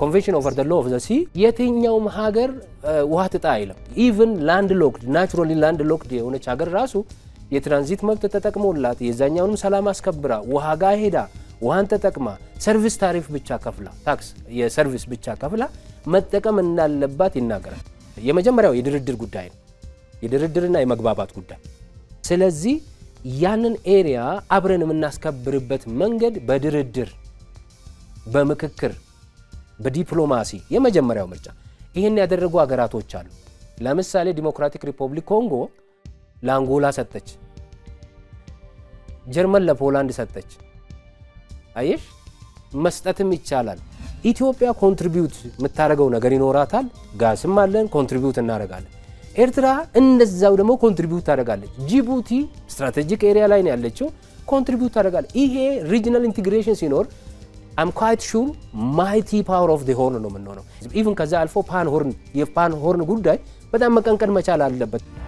ኮንቬንሽን ኦቨር ሎ ኦፍ ዘ ሲ የትኛውም ሀገር ውሃ ትጣ አይልም። ኢቭን ላንድ ሎክድ ናቹራሊ ላንድ ሎክድ የሆነች ሀገር ራሱ የትራንዚት መብት ተጠቅሞላት የዛኛውንም ሰላም አስከብራ ውሃ ጋር ሄዳ ውሃን ተጠቅማ ሰርቪስ ታሪፍ ብቻ ከፍላ ታክስ የሰርቪስ ብቻ ከፍላ መጠቀም እንዳለባት ይናገራል። የመጀመሪያው የድርድር ጉዳይ ነው፣ የድርድርና የመግባባት ጉዳይ። ስለዚህ ያንን ኤሪያ አብረን የምናስከብርበት መንገድ በድርድር በምክክር በዲፕሎማሲ የመጀመሪያው ምርጫ። ይህን ያደረጉ ሀገራቶች አሉ። ለምሳሌ ዲሞክራቲክ ሪፐብሊክ ኮንጎ ለአንጎላ ሰጠች፣ ጀርመን ለፖላንድ ሰጠች። አየሽ መስጠትም ይቻላል። ኢትዮጵያ ኮንትሪቢዩት የምታደርገው ነገር ይኖራታል። ጋስም አለን፣ ኮንትሪቢዩት እናደርጋለን። ኤርትራ እንደዛው ደግሞ ኮንትሪቢዩት ታደርጋለች። ጅቡቲ ስትራቴጂክ ኤሪያ ላይ ነው ያለችው፣ ኮንትሪቢዩት ታደርጋለች። ይሄ ሪጅናል ኢንቴግሬሽን ሲኖር አም ኳይት ሹር ማይቲ ፓወር ኦፍ ሆርን ነው የምንሆነው። ኢቭን ከዛ አልፎ ፓን ሆርን የፓን ሆርን ጉዳይ በጣም መቀንቀን መቻል አለበት።